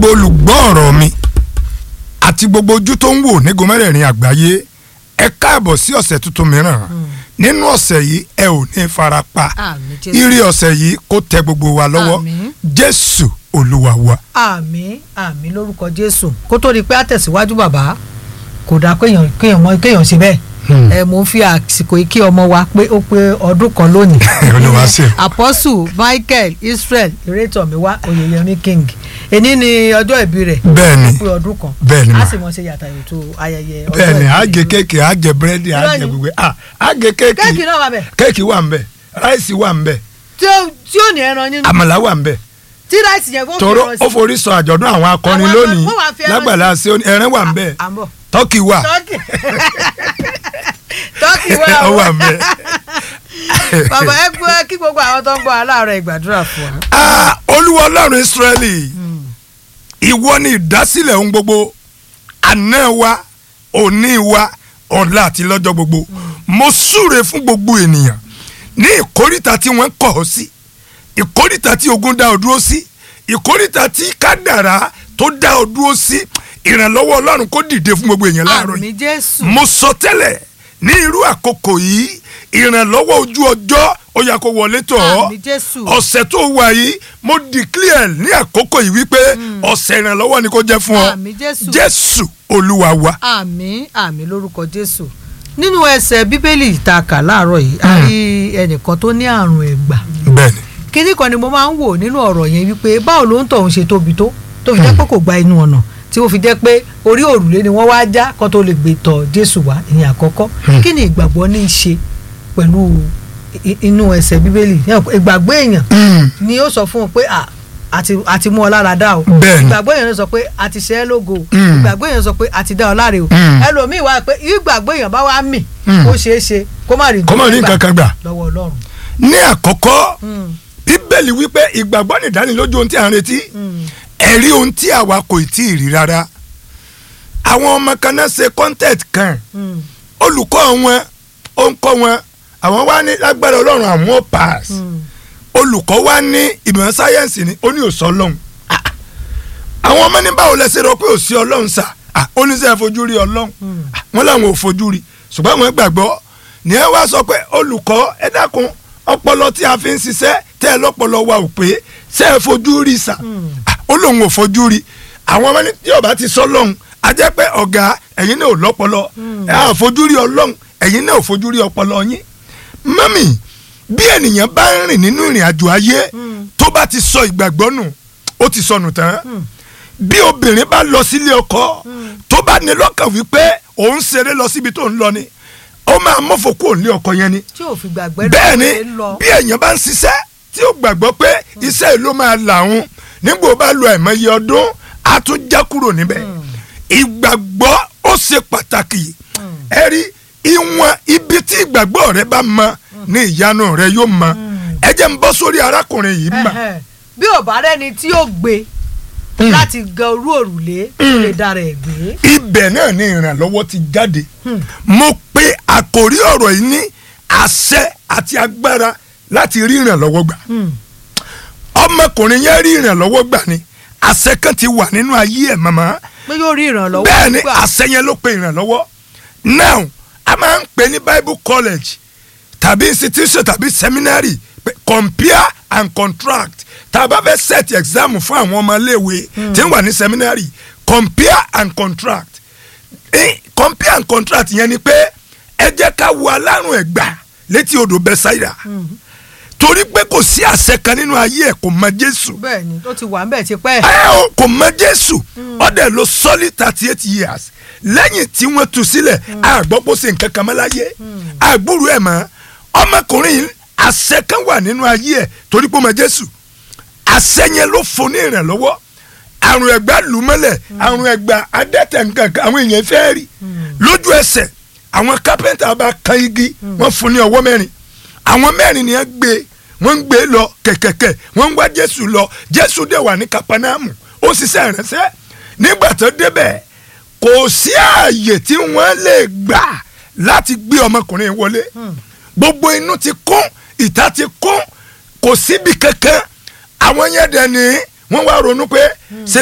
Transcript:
gbogbo olùgbọ́ ọ̀rọ̀ mi àti gbogbo ojú tó ń wò ní gomẹ́rẹ̀ẹ̀rin àgbáyé ẹ káàbọ̀ sí ọ̀sẹ̀ tuntun mìíràn nínú ọ̀sẹ̀ yìí ẹ ò ní fara pa Àmín Jésù. ire ọ̀sẹ̀ yìí kó tẹ gbogbo wa lọ́wọ́ Àmín. jésù olúwa wa. àmín àmín lórúkọ jésù kó tó di pé àtẹ̀síwájú bàbá kò dáa kéèyàn kéèyàn mọ kéèyàn ṣe bẹ́ẹ̀ Hmm. ẹ mò ń fi àsìkò yìí kí ọmọ wa pé ó pé ọdún kan lónìí Olúwa ṣe. apostle michael israel ìrètọ́miwá oyèyẹmí king èní ni ọjọ́ ìbí rẹ̀ Bẹ́ẹ̀ni. ó pé ọdún kan Bẹ́ẹ̀ni a mà. sì mọ̀ ṣe yàtà ètò ayẹyẹ ọjọ́ bẹ́ẹ̀ni ìbí àgé rẹ̀. kéèkì àgé búrẹ́dì Irọ́ àgé ni. gbogbo ah àgé kéèkì kéèkì náà wà bẹ̀ kéèkì wà ń bẹ̀ ráìsì wà ń bẹ̀ tí ó tí ó ní ẹran nínú àmàlà wà ń bẹ̀ tí ráìsì yẹn kó fi tòró ẹran ó sí. forí sọ àjọ̀dún àwọn akọrin Àwọn lónìí akọrin, wọ́n wá fi ẹran lágbàlá ṣe ẹran wà ń bẹ̀ à ń bọ̀. tọ́kì wà tọ́kì tọ́kì wà ó ó wà ń bẹ̀. bàbá ẹ gbọ́ kí gbogbo àwọn tó ń gbọ́ aláàárọ̀ ìgbàdúrà fún wa. Ah, olúwa ọlọ́run israẹli ìwọ ni ìdásílẹ̀ ohun gbogbo àná wa òní wa ọ̀la àti lọ́jọ́ gbogbo mo súre fún gbogbo ènìyàn ní ìkóríta tí wọ́n kọ̀ ọ́ sí ìkóríta tí ogun dá ọ dúró sí ìkóríta tí kádàrá tó dá ọ dúró sí ìrànlọ́wọ́ ọlọ́run kó dìde fún gbogbo èèyàn láàárọ̀ yìí àmì jésù mo sọ tẹ́lẹ̀ ní irú àkókò yìí ìrànlọ́wọ́ ojú ọjọ́ ó yá kó wọlé tọ̀ ọ́ àmì jésù ọ̀sẹ̀ tó wà yìí mo declare ní àkókò yìí wípé ọ̀sẹ̀ ìrànlọ́wọ́ ni kò jẹ́ fún ọ àmì jésù jésù olúwa wa. àmì àmì lórúkọ jésù nínú ẹsẹ̀ bíbélì tá a kà láàárọ̀ yìí a rí ẹnìkan tó ní àrùn ẹ̀gbà bẹ́ẹ̀ni kíní kan ni mo máa ń wò nínú ọ̀rọ̀ yẹn wípé báwo ló ń tọ̀hún ṣe tóbi tó tó fi jẹ́ pé kò gba inú ọ̀nà tí ó fi jẹ́ pé orí òrùlé ni wọ́n wá já kó tó lè gbé tọ̀ jésù wá ìyẹn àkọ́kọ́ kí ni ìgbàgbọ́ ní í ṣe pẹ̀lú i- inú ẹsẹ̀ bíbélì ìgbàgbọ́ èèyàn ni ó sọ fún un pé à àti àti mú ọ lára dá o Bẹ́ẹ̀ni. ìgbàgbọ́ èèyàn ló sọ pé àti ṣe é lógo o Mm. ìgbàgbọ́ èèyàn sọ pé àti dá ọ láre o Mm. ẹlòmíì wá pé ìgbàgbọ́ èèyàn bá wá mì Mm. ó ṣeé ṣe kó má rí kọ́ mọ̀ ní nǹkan kan gbà. lọ́wọ́ ọlọ́run. ní àkọ́kọ́ Mm. bíbélì wípé ìgbàgbọ́ ní ìdánilójú ohun tí à ń retí Mm. ẹ̀rí ohun tí àwa kò tí ì rí rárá àwọn ọmọ kan náà ṣe content kan Mm. olùkọ́ wọn ó ń kọ́ wọn àwọn wá ní lágbára ọlọ́run àwọn ó pass Mm. olùkọ́ wa ní ìmọ̀ sáyẹ́ǹsì ni ó ní òsọ ọlọ́run Ah, ah. àwọn ọmọ ní báwo lẹ ṣe rọ pé òsì ọlọ́run sà Ah, ó ní sẹ́ fojú rí ọlọ́run Mm. Ah, wọ́n làwọn ò fojú rí ṣùgbọ́n àwọn gbàgbọ́ ní ẹ wá sọ pé olùkọ́ ẹ dákun ọpọlọ tí a fi ń ṣiṣẹ́ tẹ́ ẹ lọ́pọlọ wa ò pé ṣe é fojú rí sà Mm. Ah, ó lóun ò fojú rí àwọn ọmọ ní tí yóò bá ti sọ lọ́hùn a jẹ́ pé ọ̀gá ẹ̀yin náà ò lọ́pọlọ ẹ̀ á fojú rí ọlọ́hun ẹ̀yin náà ò fojú rí ọpọlọ yín mọ́mì bí ènìyàn bá ń rìn nínú ìrìn àjò ayé Mm. tó bá ti sọ ìgbàgbọ́ nù ó ti sọnù tán Mm. bí obìnrin bá lọ sílé ọkọ tó bá ní lọ́kàn wípé òun ṣeré lọ síbi tó ń lọ ni ó máa mọ́fò kúrò nílé ọkọ yẹn ni tí ò fi gbàgbé bẹ́ẹ̀ ni lọ́wọ́ lọ. bí èèyàn bá ń ṣiṣẹ́ tí ó gbàgbọ́ pé iṣẹ́ yìí ló máa làwọn nígbà ó bá lo àìmọye ọdún á tún já kúrò níbẹ̀ ìgbàgbọ́ ó ṣe pàtàkì ẹ rí ìwọ̀n ibi tí ìgbàgbọ́ rẹ bá mọ ní ìyanu rẹ yóò mọ ẹ jẹ́ ń bọ́ sórí arákùnrin yìí mà Ẹhẹ́. bí ò bá rẹ́ni tí yóò gbé láti gan orú òrùlé tó lè dára ẹ̀ gbé. ibẹ̀ náà ni ìrànlọ́wọ́ ti jáde Hmm. mo pe àkòrí ọ̀rọ̀ yìí ní àṣẹ àti agbára láti rí ìrànlọ́wọ́ gbà Hmm. ọmọkùnrin yẹn rí ìrànlọ́wọ́ gbà ni àṣẹ kan ti wà nínú ayé ẹ̀ màmá pé yóò rí ìrànlọ́wọ́ bẹ́ẹ̀ ni gbà. àṣẹ yẹn ló pe ìrànlọ́wọ́ now a máa ń pè ní bible college tàbí institution tàbí seminary pé compare and contract tá a bá fẹ́ set exam fún àwọn ọmọléèwé tí ń wà ní seminary compare and contract eh, compare and contract yẹn ni pé ẹ jẹ́ ká wo alárùn ẹ̀gbà létí odò bẹ́sáìdà torí pé kò sí àṣẹ kan nínú ayé ẹ̀ kò mọ jésù bẹ́ẹ̀ ni ó ti wà ń bẹ̀ ti pẹ́. ẹ o kò mọ jésù ọdẹ ló solid thirty eight years lẹ́yìn tí wọ́n tú sílẹ̀ àgbọ́pọ̀ ṣe nǹkan kan mọ́ láyé àgbúrò ẹ̀ mọ́ ọmọkùnrin yìí àṣẹ kan wà nínú ayé ẹ̀ torí pé ó mọ jésù àṣẹ yẹn ló fún ní ìrànlọ́wọ́ àrùn ẹ̀gbá lù mọ́lẹ̀ àrùn ẹ̀gbá adẹ́tẹ̀ nǹkan kan àwọn èèyàn fẹ́ rí lójú ẹsẹ̀ àwọn kápẹ́ntà bá kan igi wọ́n fún ní ọwọ́ mẹ́rin àwọn mẹ́rin ni wọ́n gbé wọ́n ń gbé lọ kẹ̀kẹ̀kẹ̀ wọ́n ń wá jésù lọ jésù dẹ̀ wà ní kapanamu ó ṣiṣẹ́ ìránṣẹ́ nígbà tó débẹ̀ kò sí ààyè tí wọ́n lè gbà láti gbé ọmọkùnrin wọlé gbogbo inú ti kún ìta ti kún kò síbi kankan àwọn yẹn dẹ̀ ní wọ́n wá ronú pé ṣe